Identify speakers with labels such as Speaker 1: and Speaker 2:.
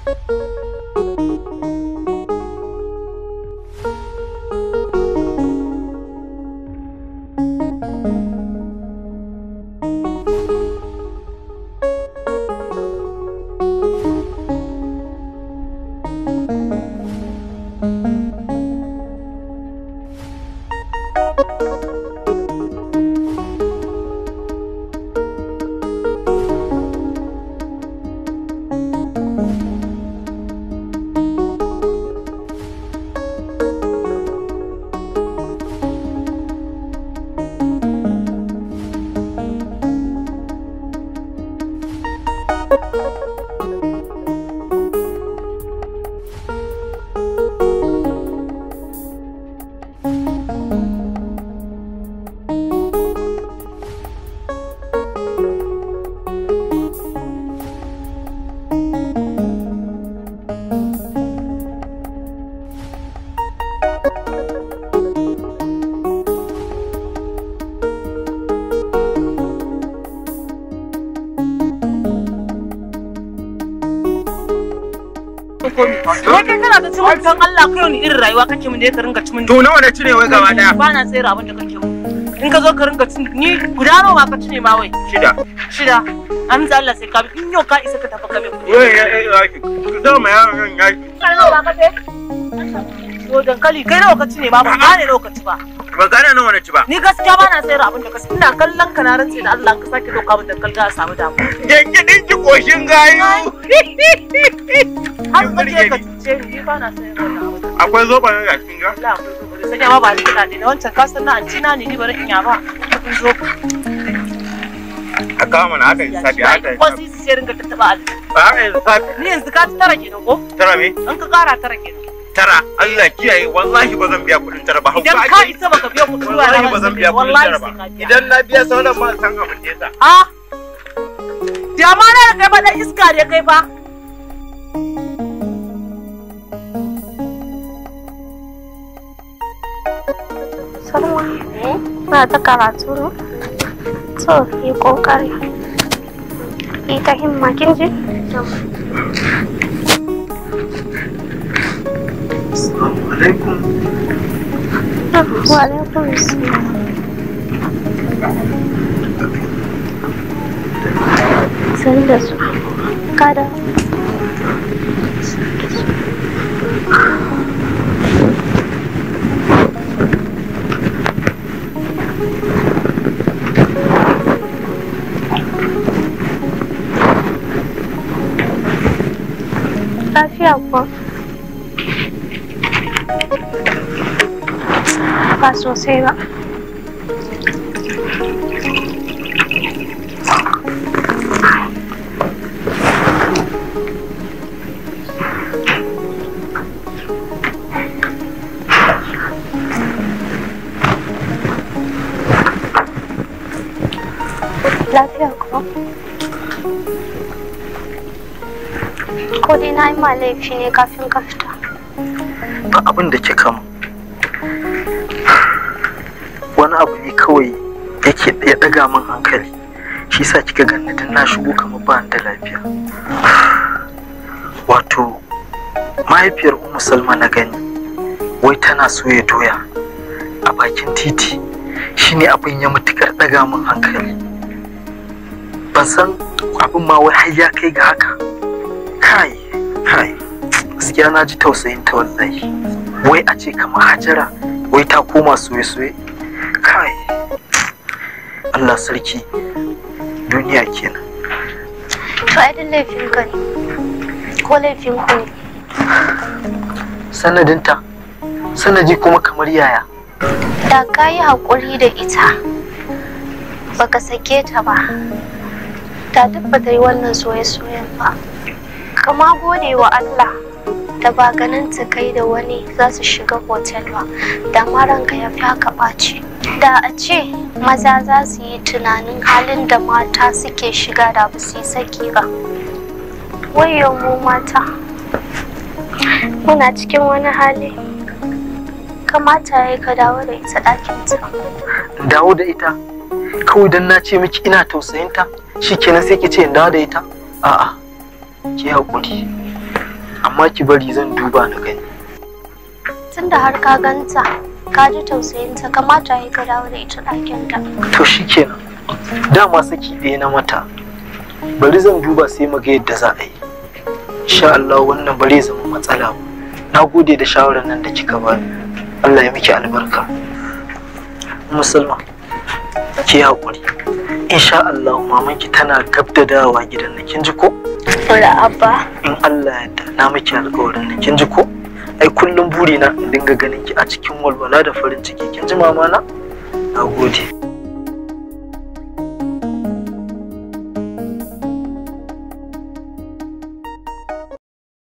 Speaker 1: Wai kai kana ta cimin don Allah kai wani irin rayuwa kake mun da ka ringa cimin
Speaker 2: To nawa na cire wai gaba daya?
Speaker 1: ba na sayar abin da kake mun. In ka zo ka ringa cin ni guda nawa ma ka cine ma wai.
Speaker 2: Shida.
Speaker 1: Shida. Amsa Allah sai ka bi in yau ka isa ka tafi ka bi kuɗi.
Speaker 2: Wai ya ya ya ki. Ku zo ma yaron ya ki.
Speaker 1: Kai nawa ba ka ce? Yo dankali kai nawa ka cine ba ba gane nawa ka ci ba.
Speaker 2: Ba gane nawa na ci ba.
Speaker 1: Ni gaskiya ba na sayar abin da ka ina kallon ka na rantse da Allah ka sake doka min dankali za a samu damuwa.
Speaker 2: Yanke din ki koshin gayu.
Speaker 1: Har ka je ka cuce ni ni ba na sayar wannan abin.
Speaker 2: Akwai zoba ne a cikin ga?
Speaker 1: Allah akwai zo bari sanya ma ba ni kuɗaɗe ne wancan ka san na anci na ne ni bari in ya ba. Kun zo
Speaker 2: A kawo mana haka lissafi haka
Speaker 1: ko
Speaker 2: lissafi.
Speaker 1: sisi sai ringa tattaba aljihu.
Speaker 2: Ba haka lissafi.
Speaker 1: Ni yanzu ka ci tara kenan ko?
Speaker 2: Tara me?
Speaker 1: In ka kara tara kenan.
Speaker 2: Tara. Allah kiyaye wallahi ba zan biya kuɗin tara ba.
Speaker 1: Idan
Speaker 2: Hauka
Speaker 1: ka
Speaker 2: ake.
Speaker 1: isa baka biya kuɗin ruwa
Speaker 2: Wallahi ba zan biya kuɗin
Speaker 1: wallahi
Speaker 2: tara ba.
Speaker 1: sai ka biya.
Speaker 2: Idan na biya sauran ba san abin da ya sa.
Speaker 1: Ah! Jama na da kai fa dan iska ne kai fa.
Speaker 3: Salma, ba ta karatu ne? So, yi kokari. Yi ta himma, kin ji?
Speaker 2: Assalamu alaikum.
Speaker 3: Wa alaikum salam. Sani da su. Kada. Lafiya kuwa? Ba sosai ba. Lafiya kuwa? Ko dai na yi ma laifi ne kafin ka fita?
Speaker 4: ba abin da kika mu wani abu ne kawai yake ya daga min hankali shi sa kika ganni tun na shigo kamar ba ni da lafiya wato mahaifiyar umu salma na gani wai tana soya doya a bakin titi shine abin ya matukar daga min hankali ban san abin ma wai har ya kai ga haka kai kai gaskiya na ji tausayin ta wallahi wai a ce kamar hajara wai ta koma soye-soye kai Allah sarki duniya kenan
Speaker 3: To ai duk laifin ka ne. Ko laifin ku ne.
Speaker 4: sanadinta sanadi kuma kamar yaya
Speaker 3: Da ka yi haƙuri da ita. Baka sake ta ba. Da duk ba ta yi wannan soye-soyen ba. Kama gode wa Allah da ba ganin ta kai da wani za su shiga hotel ba. Da ma ranka ya fi haka ɓaci. Da a ce maza za su yi tunanin halin da mata suke shiga da ba su yi saki ba. Wayo mu mata. Muna cikin wani hali. Kamata ya yi ka dawo da ita ɗakinta.
Speaker 4: dawo da ita kawai dan na ce miki ina tausayinta shikenan sai ki ce in dawo da ita a'a ki haƙuri amma ki bari zan duba na gani
Speaker 3: tunda har ka ganta ka ji tausayinta kamata ya ka dawo da ita ɗakinta
Speaker 4: to shikenan dama saki ɗaya na mata bari zan duba sai mu ga yadda za a yi insha Allah wannan bare zama matsala ba na gode da shawarar nan da kika bani Allah ya miki albarka musulma ki haƙuri insha Allah mamanki tana gab da dawowa gidan nan kin ji ko
Speaker 3: Fura abba
Speaker 4: in Allah ya yarda na miki alƙawarin nan kin ji ko ai kullum burina in dinga ganin ki a cikin walwala da farin ciki kin ji mama na na gode